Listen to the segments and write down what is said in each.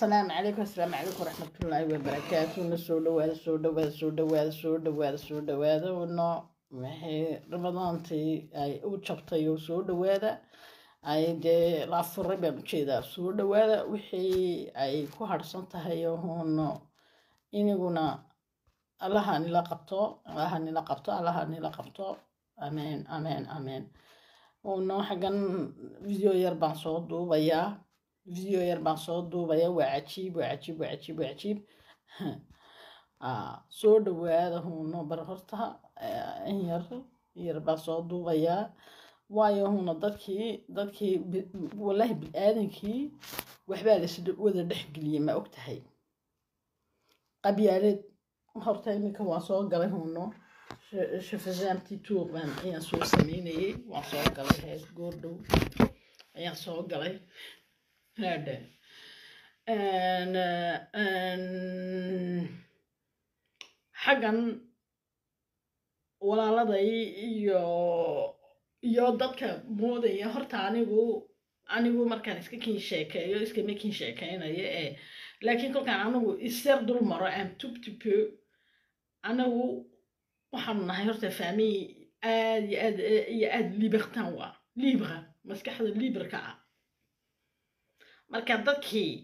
asalaamu calaykum asalaamu calaykum waraxmatullaahi wabarakaatu na soo dhawaada soo dhawaada soo dhawaada soo dhawaada soo dhawaada no maxay ramadaantii ay u jabtay oo soo dhawaada ay dee la afuray baan ujeedaa soo dhawaada wixii ay ku harsan tahay ohono iniguna allaha nila qabto allaha nila qabto allaha nila qabto amen amen amen uno xaggan video yar baan soo duubayaa video yar baan soo duubaya waa cajiib waa cajiib waa cajiib waa cajiib soo dhawaada huno bar horta in yar yar baan soo duubayaa waayo huna dadkii dadkii wallaahi bil-aadankii waxbaa las wada dhexgeliyey ma og tahay qabyaaleed horta iminka waan soo galay huno shafazaamtii tuuqbaan ayaan soo sameynayay waan soo galay hees goordhow ayaan soo galay hadhe xaggan walaaladay iyo iyo dadka moodaya horta anigu anigu markaan iska kin sheekeeyo iskama kin sheekeynayo ee laakiin kolkaan anigu isyar dul maro am tubtupo anigu waxaanu nahay horta faamiy aad iyo aad iyo aad libertan wa libra maskaxda librka ah marka dadkii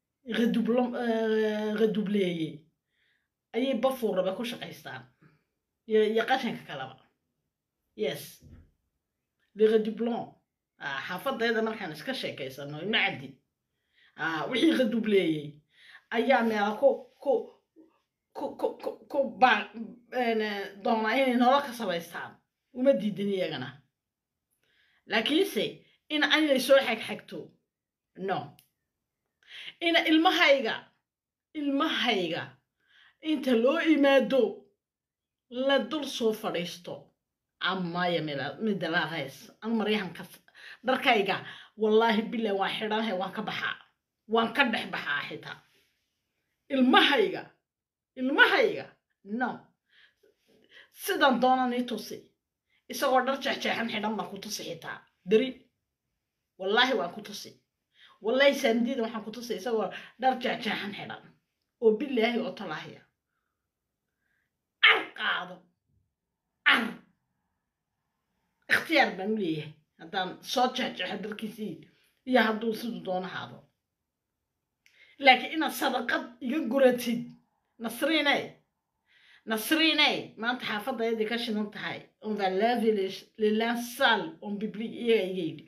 radubleeyey ayay bafuuraba ku shaqaystaan iyo qashanka kaleba yes liredublon xaafadayda markaan iska sheekaysano ima caddi wixii radubleeyey ayaa meela ku ku ku ku ku ku ba doonaa inay nolol ka samaystaan uma diidan iyagana laakiinse in aynay soo xagxagto no ina ilmahayga ilmahayga inta loo imaado la dul soo fadhiisto amaya midalaaqays an maryahanka dharkayga wallaahi bilah waan xidhanahay waan ka baxaa waan ka dhex baxaa xitaa ilmahayga ilmahayga no sidan doonan ii tusi isagoo dhar jeexjeexan xidhan baan ku tusi xitaa dari wallaahi waan ku tusi wallaahi saamdiida waxaan ku tusay isagoo dhar jeexjeexan xidhan oo bilaahi oo talaahiya car qaado car ikhtiyaar baan u leeyahay haddaan soo jeexjeexo darkiisii iyo hadduu siduu doono haado laakiin inaad sadaqad iga guratid nasriinay nasriinay maanta xaafadayadii ka shidan tahay on va laver les linges sales on biblique iyaga iga yidhi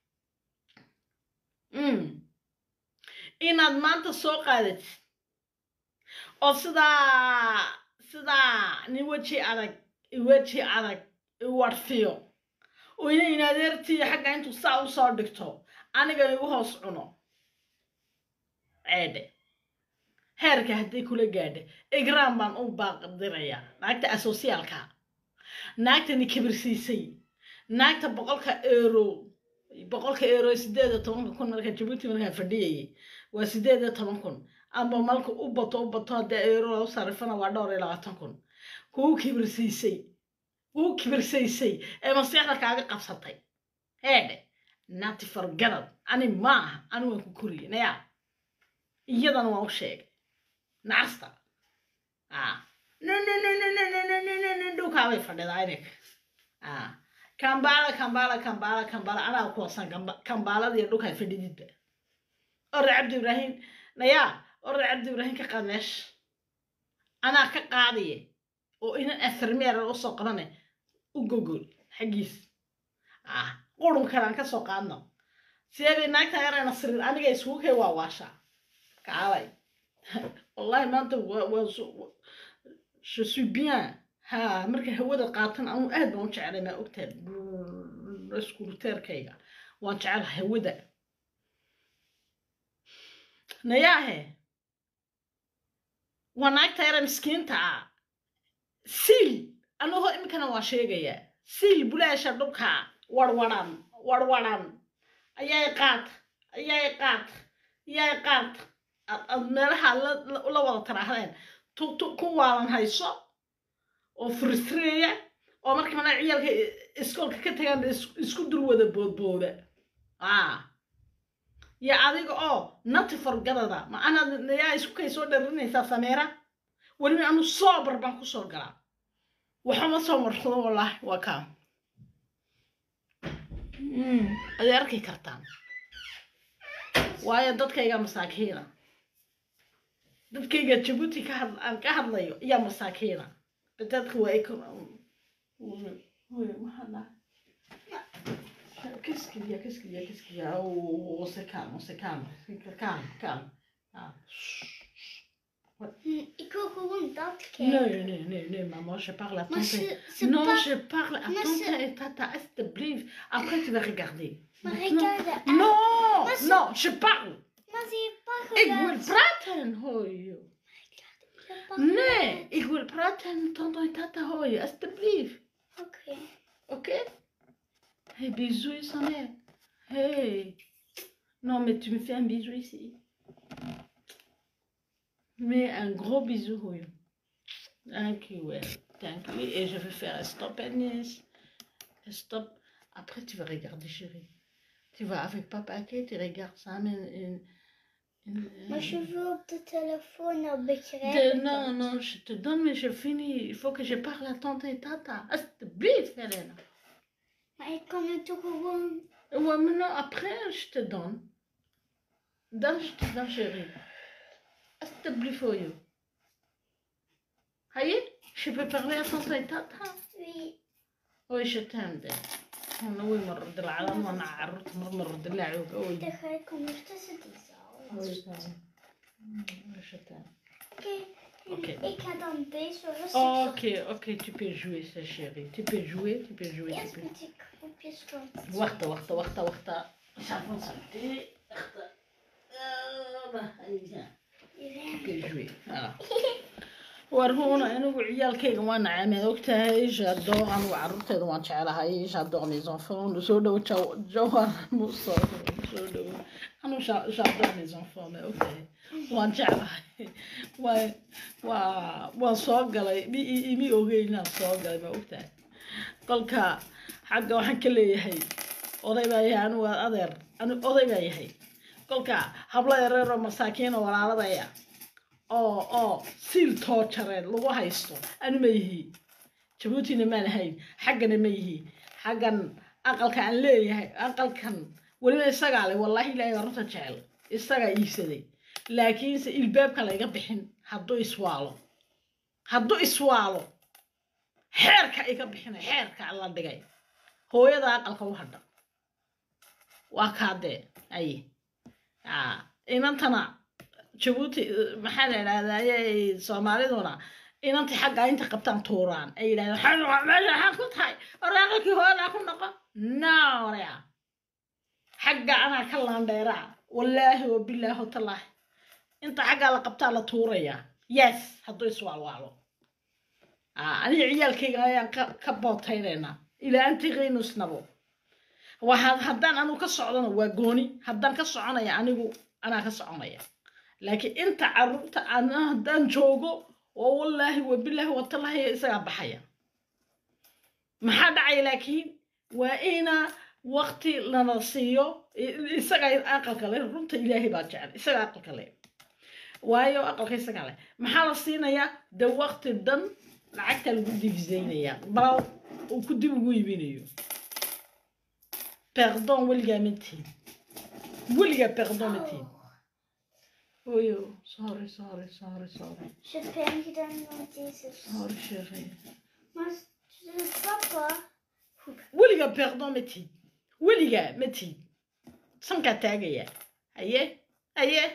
inaad maanta soo qaadatid oo sidaa sidaa nin weji adag weji adag iwarfiyo oo ina inadeertiiyo xagga intuu saa u soo dhigto aniga igu hoos cuno ceedhe heerka hadday kula gaadha igraan baan u baaqdirayaa naagta asosiyaalka naagtani kibirsiisay naagta boqolka eero boqolka eero sideed iyo tobanka kun marka jabuuti markaa fadhiyayay waa sideed iyo toban kun amba malka u bato u bato haddii eero lagu sarifana waa dhowr iyo labaatan kun kuu kibirsiisay kuu kibirsaysay ee masiixda kaaga qabsatay heedhe naati fargarad ani maaha ani waan ku koriyey nayaa iyadana waan u sheegay nacasta dhulkaabay fadhidaa ininka kambala kambala kambala kambala anaa kuwasan kambaaladiiyo dhulkaa fadhididba ore cabdi ibraahim nayaa ore cabdi ibraahim ka qaad meesha anaa ka qaadiye oo inan afarmeera usoo qabane u gogol xaggiis qurun kalaan ka soo qaadno sideebay naagta yarayna sirir aniga isugu kay waa waashaa kaalay wallahi maanta je suis bien ha marka hawada qaatan anu aad baan u jecelay maa ogtahay iskuruteerkayga waan jecel hawada nayaahe waa naagta yara miskiinta ah siil anagoo iminkana waa sheegayaa siil bulaasha dhulka warwaran warwaran ayay qaad ayay qaad ayay qaad ad meelaha la wada taraahdeen ku waalan hayso oo frustreeya oo marka mana ciyaalka iskoolka ka tagaan isku dur wada boodbooda iyo adiga oo nati forgadada ma anaad yaa isku kay soo dharinaysaa sameera weliba anu soobar baan ku soo galaa waxuma soo marsado wallaahi waa kaa aday arki kartaan waayo dadkayga masaakiina dadkayga jabuuti ka had aan ka hadlayo ayaa masaakiina dadka waa Qu'est-ce qu'il y a Qu'est-ce qu'il y a Qu'est-ce qu'il y a Oh, on se calme, on se calme. Calme, calme. Ah. Ik wil gewoon dat Nee, kijken. nee, nee, nee, maman, je parle à Maar tante. ze, ze Non, pa- je parle à Mais tante c'est- et tata, alsjeblieft. Après, tu vas regarder. Maar Maintenant- regarde. ah, Non, Mais c'est- non, je parle. Maar ze heeft pas Ik wil geluid. praten, hoi. Ze heeft pas Nee, geluid. ik wil praten, tante en tata, hoi, alsjeblieft. Oké. Ok Hey, bisous, sa mère. Hey. Non, mais tu me fais un bisou ici. Mais un gros bisou, oui. Thank you, well. Thank you. Et je vais faire un stop, Agnès. Un stop. Après, tu vas regarder, chérie. Tu vas avec papa, ok? Tu regardes ça, mais... Une, une, Maar je wil op de telefoon nou de- begrijpen. non, non, je te donne, mais je finis. Il faut que je parle à tante et tata. Alsjeblieft, Helena. Maar ik kan het toch gewoon. Ouais, maintenant, après, je te donne. Dan, je te donne, chérie. Alsjeblieft voor je. Haye, je peux parler à tante et tata. Oui. Oui, je t'aime, de. أنا وين مرد العالم وأنا عرضت مر مرد اللعب أوي Dan ga ik ondertussen die zaal. أوي تمام. je t'aime. Oké. Oké. Ik ga dan deze rustig. Ok, ok, tu peux jouer, ça, chérie. Tu peux jouer, tu peux jouer, tu Eerst peux. moet ik groepjes van. wacht wacht wacht wacht J'avance un peu. Wacht. Ah, bah, allez, viens. Iedereen. que jouer. Voilà. warhuuna anigu ciyaalkayga waa nacameen ogtahay j'adore anigu carruurteeda waan jecelahay j'adore mes enfants soo dhowo jawar muso soo dhowo anigu j'a- j'adore mes enfants ma ogtahay waan jeclahay waa waa waan soo galay mi imi ogeyn inaan soo galay ma ogtahay kolka xagga waxaan ka leeyahay oday baa yahay anigu waa adeer anigu oday baa yahay kolka hablo yareeroo masaakiin oo walaaladaya oo oo siil toojareed lagu haysto anu ma yihi jabuutina maan ahayn xaggana ma yihi xaggan aqalka aan leeyahay aqalkan weliba isagaa le wallaahi ilaahay baa runta jecel isagaa iibsaday laakiinse ilbaabka layga bixin hadduu iswaalo hadduu iswaalo xeerka iga bixinay xeerka la dhigay hooyada aqalka u hadha waa kaadee aye aa inantana jabuuti eh, maxaa la idhahdaa ayay soomaaliduna inantii xagga inta qabtaan tuuraan ay yidhahdeen "Waxaan noqon- meesha waxaan ku tahay waraaqalkii hooyadaa ku noqon naorea xagga anaa ka laandheeraa wallaahi wabilaahi watallaahi inta xaggaa la qabtaa la tuurayaa yes hadduu iswaalwaalo Ah, aniga ciyaalkayga ayaan ka ka bootaynaynaa ilaa antiqaynu isnabo waxaa haddaan anigu ka socdona waa gooni haddaan ka soconaya anigu anaa ka soconaya laakiin inta carruurta ana haddaan joogo oo wallaahi wabilaahi watallaahi isagaa baxaya maxaa dhacaya laakiin waa ina waqti lana siiyo i- isaga aqalka le runta ilaahay baa jecel isaga aqalka le waayo aqalka isaga le maxaa la siinayaa de waqti dhan lacagta lagu divisaynayaa bal uu ku dib ugu iibinayo perdon weligaa matiin weligaa perdon matiin oyo sorry sorry sorry sorry Je hebt pijn gedaan met deze. sorry chérie Maar de papa. weligaa perdon matiin weligaa matiin sankaa taagaya haye haye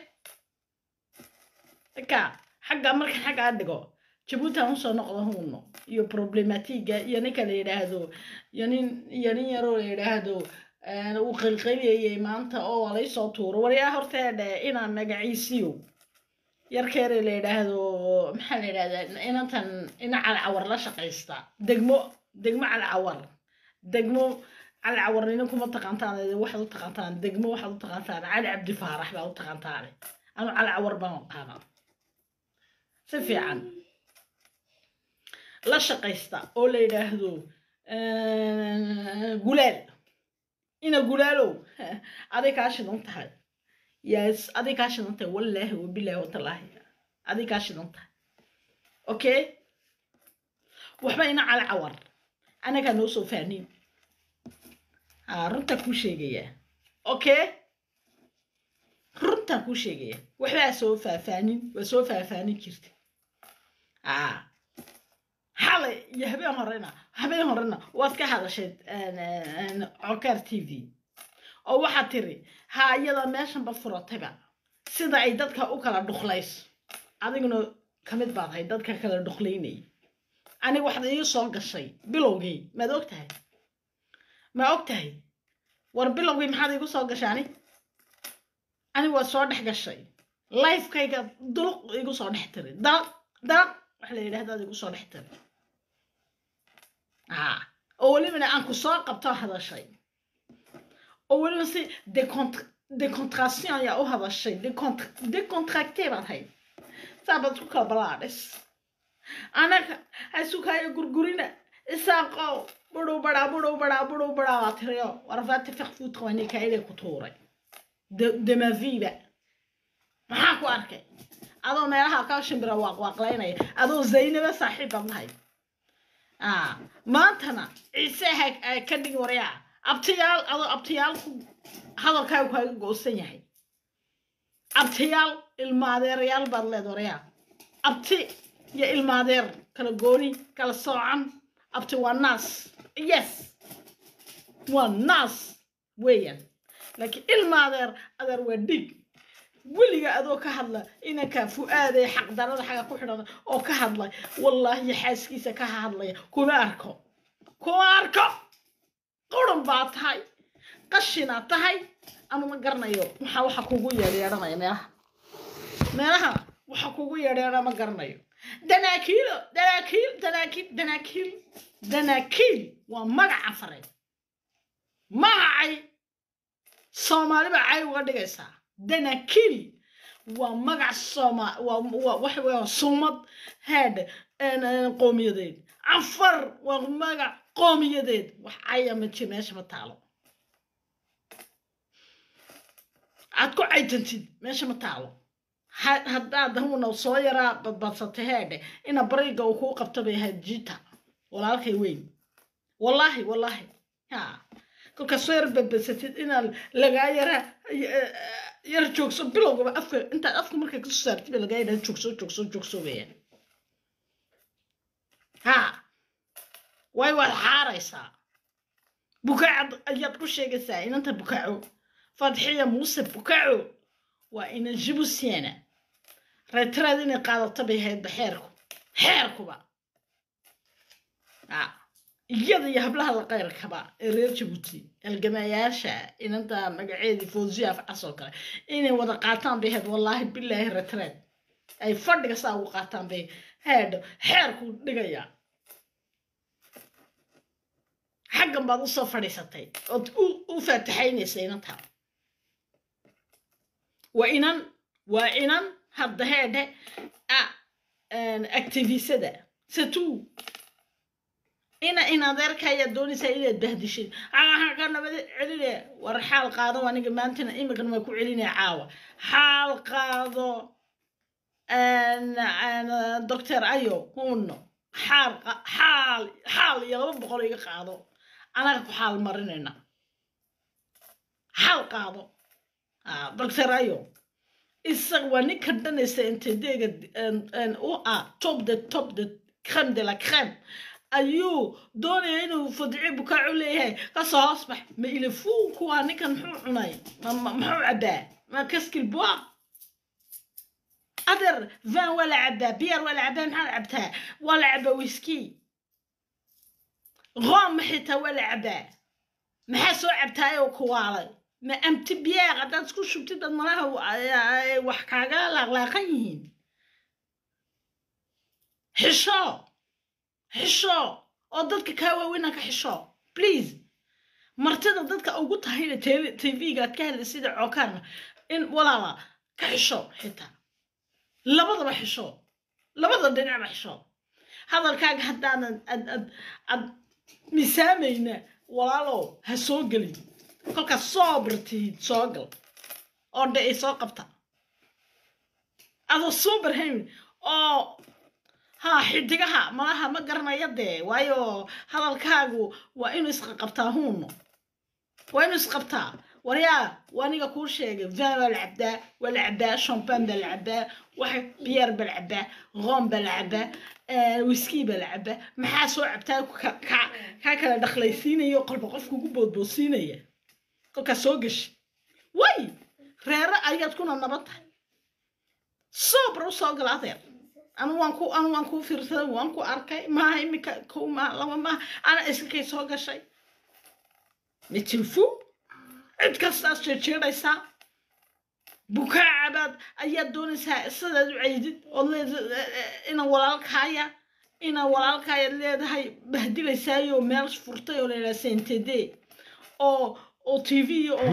ka xagga marka xaggaa dhigo jabuuti aan usoo noqdo huuno iyo problematiga iyo ninka la yidhaahdo iyo nin iyo nin yaroo la yidhaahdo eh, uu qilqiliyayay maanta oo waa laysoo tuuro waryaa horteedhe inaa magaciisiyo yarkeere la yidhaahdo maxaa la yidhahdaa inantan ina calcawar la shaqaysta degmo degmo calcawar degmo calcawar nina kuma taqaantaan waxaad u taqaantaan degmo waxaad u taqaantaan cali cabdi faarax baa u taqaantaane anu calcawar baan aqaanaa si fiican la shaqaysta oo la yidhaahdo eh, gulaal ina gulaalow aday kaa shidan tahay yes adig kaa shidan tahay wallaahi wabilaahi watallaahi adig kaa shidan tahay okay waxba ina cala cawar anagaa noo soo fahniin ha runtaa kuu sheegaya okay runtaan kuu sheegaya waxbaa soo faahfaanin waa soo faahfaanin jirta a xalay iyo habeen horena habeen horena waad ka hadashay cokaar t v oo waxaad tiri ha iyada meeshanba furatayba sida ay dadka u kala dhuqlayso adiguna kamid baad ahay dadka kala dhuqlaynay aniga waxaad ii soo gashay bilowgii maad og tahay ma og tahay war bilowgii maxaad iigu soo gashay ani aniga waad soo dhex gashay lifekayga duluq igu soo dhex tiri dalaq dalaq wax la yidhahdaad igu soo dhex tiri a oo welibana aan ku soo qabto hadashay oo weliba si decontration ayaa u hadashay decontracte baad hayd saabaad isku kala balaadhis anaga hasukaayo gurgurina isaaqow budhow badhaa budhow badhaa budhow badhaa waa tiriyo warfaati fiqfuutqawani kaayadee ku tuuray demaviba maxaa ku arkay adoo meelaha ka shimbira waaqwaaqlaynaya adoo zaynaba saaxiib baad lahayd maantana ciise ha ka dhigi waryaa abtiyaal adoo abtiyaal ku hadalkaagu kaaga goosan yahay abtiyaal ilmaadeerayaal baad leed waryaa abti iyo ilmaadeer kala gooni kala soocan abti waa naas yes waa naas weeyaan laakiin ilmaadeer adeer waa dhig weliga adoo ka hadla inanka fu-aaday xaqdarada xaga ku xidhan oo ka hadlay wallaahi xaaskiisa ka hadlaya kuma arko kuma arko quran baa tahay qashinaad tahay ama ma garanayo maxaa waxa kugu yeedheedhanaya meelaha meelaha waxa kugu yeedheedha ma garanayo danaakiilo danaakiil danaakiil danaakiil danaakiil waa magaca fareed magacay soomaali baa cay uga dhigaysaa danaakiil waa magac sooma waa waxa weya sumad head qoomiyadeed cafar waa magac qoomiyadeed wax caya ma jir meesha ma taalo aad ku caytantid meesha ma taalo haddaad huna soo yaraa badbadsatay heedhe ina bariga uu kuu qabto bay ahayd jita walaalkay weyn wallaahi wallaahi ha kolkaad soo yar badbadsatid inaad lagaa yaraa yar joogso bilowgaba afka intaad afka markay kasoo saartid ba lagaa yidhaha joogso joogso joogso weeyaan ha way waad xaaraysaa bukaacad ayaad ku sheegaysaa inanta bukaaco fadxiya muuse bukaaco waa inan jibusiana reetiraad inay qaadato bay haydba xeerku xeerkuba iyada iyo hablaha la qayrkaba ee reer jabuuti halgamayaasha inanta magaceedii fawziya afcas oo kale inay wada qaataan bay hayd wallaahi bilaahi reetiraad ay fadhiga saa ugu qaataan bay heedho xeerku dhigaya xaggan baad usoo fadhiisatay ood u faataxaynaysa inanta waa inan waa inan hadda heedhe activisada satu ina in adeerka ayaad doonaysaa inaad bahdishid aa ka nabad celine war xaal qaado aniga maantana imikana waa ku celinaya caawa xaal qaado doctor ayo huno xaal xaal xaal iyo laba boqol iga qaado anaga ku xaal marinayna xaal qaado doctor ayo isag waa ninka dhanaysa intedeega u ah top the top the crème de la crème ayuu doonaya inuu fadci bukaacu leeyahay kasoo hoos bax ma ilafuunku waa ninkan muxuu cunay muxuu cabbaa ma kaskil bua adeer van waa la cabbaa biyaar waa la cabbaa maxaa cabtaa waa la cabbaa wiski room xitaa waa la cabbaa maxaa soo cabtaayoo kuwaalay ma amti biyaar haddaad isku shubtid dad malaha wax kaaga laaqlaaqan yihiin xisho xisho oo dadka kaa waaweynaa ka xisho please martida dadka ugu tahayna tv-ga aad ka hadlay sida cookaana in walaala ka xisho xitaa labadaba xisho labada dhinacba xisho hadalkaaga haddaanan ad ad ad misaamayna walaalow ha soo gelin kolkaas soo birtihid soo gal oo dhe ay soo qabta adoo super hamin oo ha xidigaha malaha ma garanaya dee waayo hadalkaagu waa inuu isqaqabtaa huuno waa inuu isqabtaa waryaa waa aniga kuu sheegay vin baa la cabaa waa la cabaa champagne baa la cabaa waxa biyeer baa la cabaa room baa la cabaa wiski baa la cabaa maxaa soo cabtaa kaa kala dhaqlaysiinayo qolba qofka ugu boodboodsiinaya kolkaas soo gashi way reere ayaad kuna nabad tahay sobra u soo gala adeer anu waan ku anu waan kuu fiirsaday waan ku arkay maaha imika kow maa laba maaha ana iskakay soo gashay mitilfu cid kastaas jeejeedhaysaa bukaacabaad ayaad doonaysaa sidaad u ceydid ood leed ina walaalkaaya ina walaalkaayaad leedahay bahdilaysaayo meel furtay oo layidhaha sentede oo oo t v oo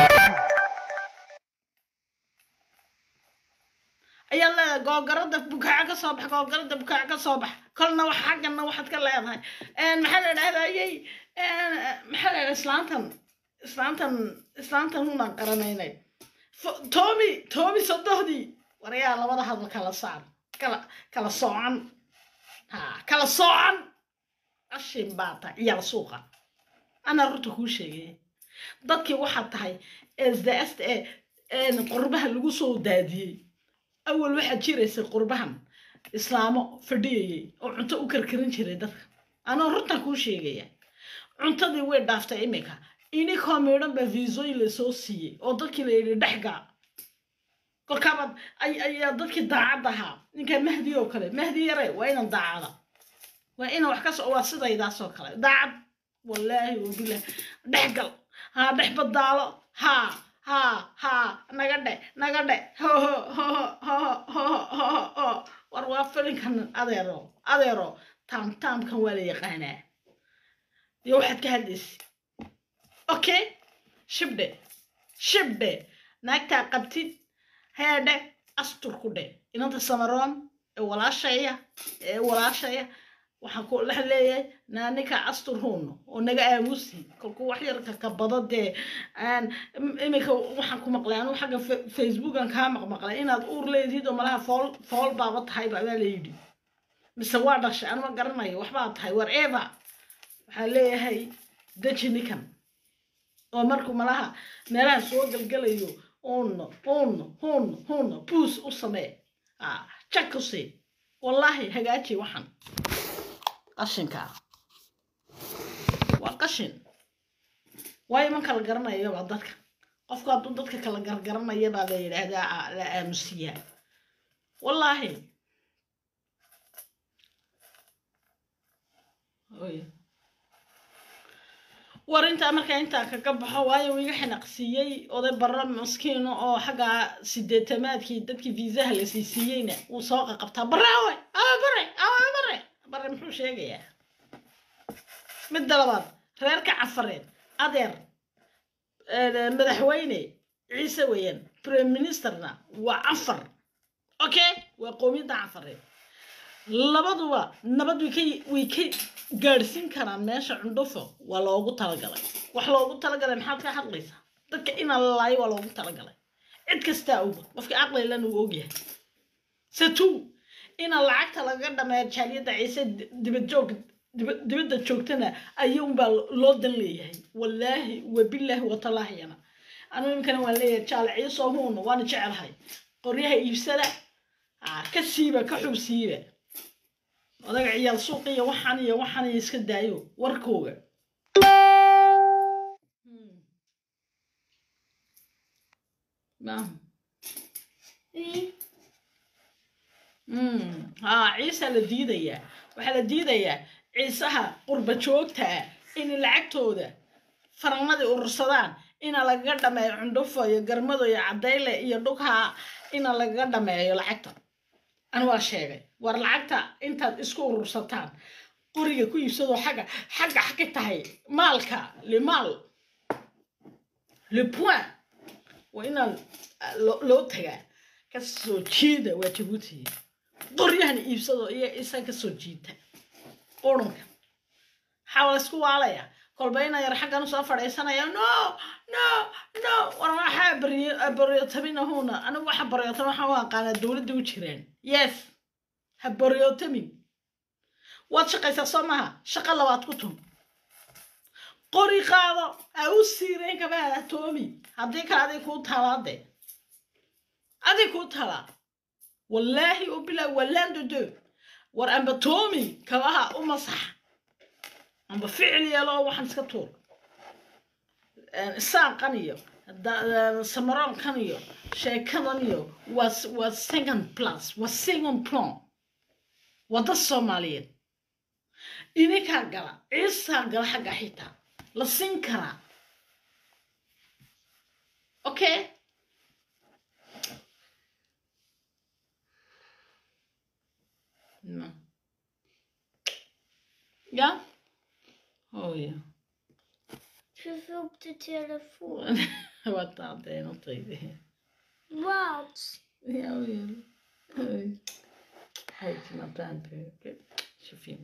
ayaa leedahay googarada bukaaca ka soo bax googarada bukaaca ka soo bax kolna wax xaggana waxaad ka leedahay maxaa la idhahdayey maxaa la idhaha islaantan islaantan islaantan unaan qaranaynay tomi tomi sodohdii warayaa labada hadal kala saar kala kala soocan ha kala soocan qashin baa tahay ciyaal suuqa anaa runta kuu sheegay dadkii waxaad tahay sds ee qurbaha lagu soo daadiyey awal waxaad jiraysay qurbahan islaamo fadhiyayay oo cunto u karkarin jiray dadka anoo runtan kuu sheegaya cuntadii way dhaaftay iminka inikoo midhan baa viisooyin lasoo siiyey oo dadkii la yidhi dhexgaa kolkaabaad ayaa dadkii daacad ahaa ninka mahdi oo kale mahdi yare waa inan daacada waa ina wax kasoo waa sidaydaasoo kale daacad wallaahi wabilah dhexgal haa dhex badaalo haa haa haa naga dhe naga dhe hoho hoho hoho hoho hoho ho war waa filinkan adeero adeero taamtaamkan waa la yaqaanaa iyo waxaad ka hadlaysa okay shibdhe shibdhe naagtaa qabtid heedhe astur ku dhe inanta samaroon ee walaashaya ee walaashaya waxaan ku dhex leeyahay naanika astur huuno oo naga aamusi kolku wax yarka ka bado dee iminka waxaan ku maqlay anuu xagga facebookan kaa maqmaqlay inaad uur leedid oo malaha fool fool baaba tahay baa la yidhi mise waa dhashay anuma garanayo waxbaa tahay whatever waxaan leeyahay deji ninkan oo markuu malaha meelaha soo galgalayo uno uno uno uno buus u samee jak u sii wallaahi hagaaji waxan qashinkaa waa qashin waayo man kala garanayabaa dadka qofku hadduu dadka kala gargaranaya baa la yidhaahdaa la aamusiyaa wallaahi war intaa markaa intaa kaga baxo waayo iga xinaqsiiyey oday barra maskiino oo xagga sideetamaadkii dadkii viisaha la siisiiyeyna wuu soo qaqabtaa baraawe awa bare awa bare bare muxuu sheegayaa midda labaad reerka cafareed adeer madaxweyne ciise weeyaan prime ministerna waa cafar okay waa qoomiyadda cafareed labaduba nabad way ka way ka gaadhsiin karaan meesha cundhufo waa loogu talagalay wax loogu talagalay maxaad ka hadlaysaa dadka inaa la laayo waa loogu talagalay cid kastaa oga qofka aqlilan uu ogyahay satu ina lacagta laga dhameeyo jaaliyadda ciise dibad joog dibadda joogtana ayuunbaa loo dan leeyahay wallaahi wabilaahi watalaahiyana anu iminkana waan leeyahay jaal ciisoo huuna waana jecelahay qoryaha iibsada ka siiba ka xub siiba odaga ciyaal suuq iyo waxaan iyo waxaan iyo iska daayo warkooga ha ciisa la diidayaa waxaa la diidayaa ciisaha qurba joogta ah inay lacagtooda faranadii urursadaan ina lagaga dhameeyo cundhufo iyo garmado iyo cadayle iyo dhugha ina lagaga dhameeyo lacagta an waa sheegay war lacagta intaad isku urursataan qoriga ku iibsadoo xagga xagga xagga tahay maalka le maal le point waa inaan loo tagaa ka soo jiida waa jabuuti qoryahana iibsadoo iyo isa ka soo jiita qurunka waxaa la isku waalayaa kolba ina yar xaggan usoo fadhiisanaya no no no war waxaa baryotaminahuna anigu waxa baryootami waxaan u aqaanaa dowladda u jireen yes ha baryotamin waad shaqaysaa soo maha shaqo labaad ku tun qori qaado ha u siireen kabaada toomi haddii kale adig kuu talaade adig kuu talaa wallaahi u bilaa wallaandodo war amba toomi kabaha u masax amba ficil yeelo waxaan iska tuur isaaqan iyo samaroonkan iyo sheekadan iyo waa waa second plus waa second plan wadda soomaaliyeed idinkaa gala ciisaa gala xagga xitaa la siin karaa okay no ja oh ja Je veux op de telefoon. Wat dat är något riktigt. Wat? Ja, ja. Hej. Hej till min brandböcker. 25.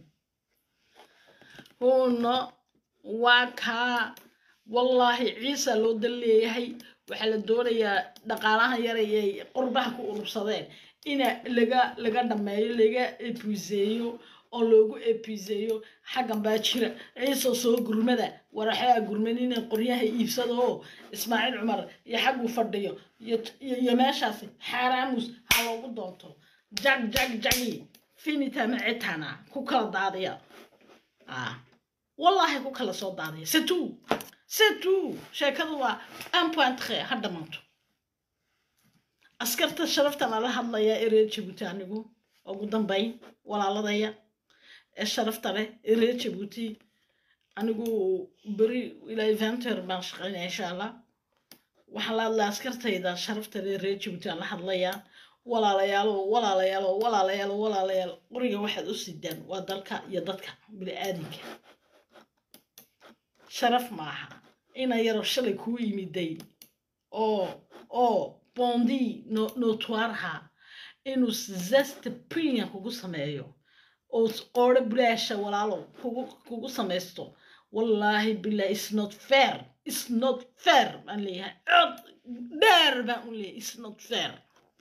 Hon waa kaa wallaahi ciisa loo dal leeyahay waxaa la doonayaa dhaqaalaha yarayay qurbaha ku urursadeen ina laga laga dhameeyo laga epuiseeyo oo loogu epuiseeyo xaggan baa jira ciisa soo gurmada waraxaa gurmanina qoryaha iibsada oo ismaaciil cumar iyo xaggu fadhiyo iyo meeshaasi xaaraamus ha loogu doonto jag jag jagi finita macitana ku kala daadiya ah wallaahi ku kala soo daadiya setu setu sheekadu waa un point tre ha dhamanto askarta sharaftan ala hadlaya ee reer jabuuti anigu ugu dambayn walaaladaya ee sharafta leh ee reer jabuuti anigu beri ilaa venter baan shaqaynaya insha allah waxaan la hadlaya askartayda sharafta leh reer jabuuti aan la hadlayaa walaalayaalo walaalayaalo walaalayaalo walaalayaal qoriga waxaad u sidaan waa dalka iyo dadka bini-aadinka sharaf maaha ina yaro shalay kuu yimiday oo oo bondi notoirha inuu zesta premium kugu sameeyo oo qoore bulaasha walaalo kugu kugu samaysto wallaahi billah is not fair is not fair baan leeyahay cod dheer baan u leeyahay is not fair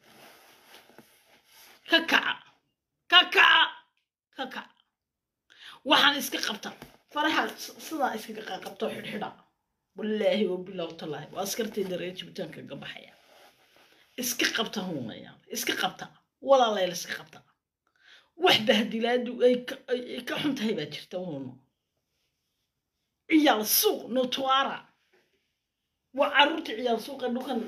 ka kaca ka kaca ka kaca waxaan iska qabta faraha sidaa iskaga qabto xidhxidha wallaahi wabilah talaahi waa askartayda reer jibitaanka kaga baxaya iska qabta huunaya iska qabta walaaleel iska qabta wax bahdilaadu ay ka xun tahay baa jirta huuno ciyaal suuq notuara waa caruurta ciyaal suuqa dhukan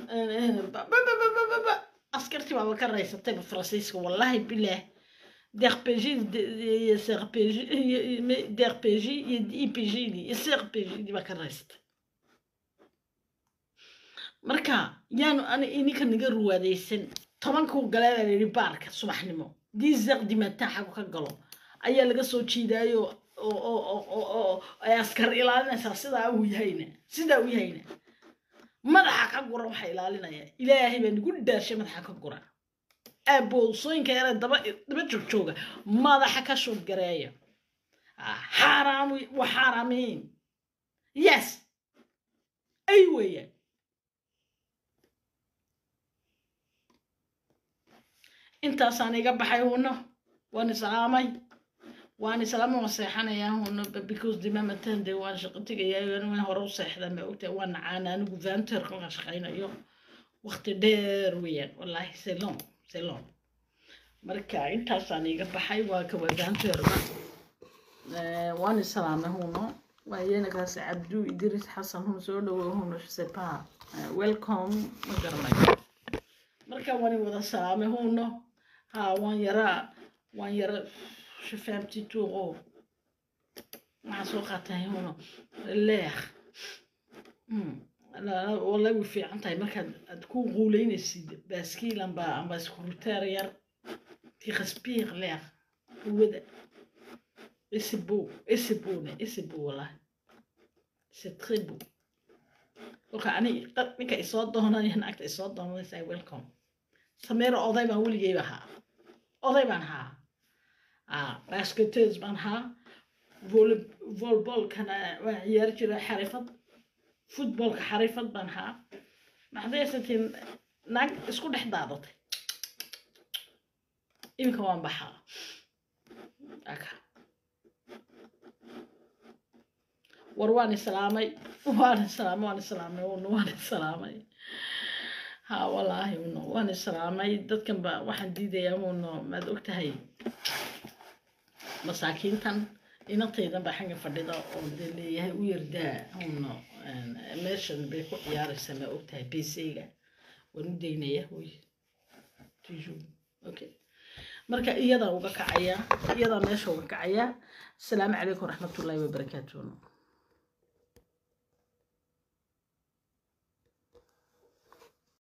askartii baaba ka raysatayba faransiiska wallaahi bilaah DRPG, CRPG, DRPG iyo IPG iyo CRPG baa ka raysatay marka yaanu ani ininka naga ruwaadaysan tobankuu galeeda la yidhi baarka subaxnimo diiseq dimataa xagu ka galo ayaa laga soo jiidaayo oo ay askar ilaalinaysaa sidaa uu yahayna sidaa uu yahayna madaxa ka gura waxaa ilaalinaya ilaahay baa nagu daashay madaxa ka gura aaboosooyinka yare daba daba joogjooga madaxa ka shuub gareeya xaaraam wa xaaraamiin yes ay weeyaan intaasaan iga baxay huno waan islaamay waan islaama waan seexanayaa huno because dimamatan de waan shaqo tegayaa waan hore u seexdaa ma ogtahay waan nacaana anigu vanter kolkaan shaqaynayo waqti dheer weeyaan wallaahi selon selon marka intaasaan iga baxay waa kawa vanterba waan islaamay huno waa iyanakaas cabdu idris xasan hun soo dhawow huno sepa welcome ma garanayo marka waan wada salaamay huno ha waan yaraa waan yara shafaabti tuuqo waxaa soo qaatay huno leex wallahi way fiican tahay markaad aad ku quuleynaysid baaskiil amba amba iskurutaar yar qui respire l'air hawada et c'est beau et c'est beau et c'est beau wallahi c'est très beau kolka ani ninka isoo doonanaya naagta isoo doonanaysaa welcome sameero oday baan weligeyba ahaa oday baan ahaa basketers baan ahaa volbolkana waa ciyaari jira xarifad futbolka xarifad baan haa maxdaysatiin naag isku dhex daadatay iminka waan baxaa aka war waan islaamay waan islaamay waan islaamay waan islaamay ha wallaahi uno waan islaamay dadkan ba waxaan diidayaa uno maad ogtahay masaakiintan inantaydan baa xagga fadhida oo dee leeyahay u yardaa uno meeshan bay ku ciyaaraysaa maa ogtahay bcga waan u daynaya wy tiju okay marka iyadaa uga kacaya iyadaa meesha uga kacaya asalaamu calaykum waraxmatullaahi wabarakaatuh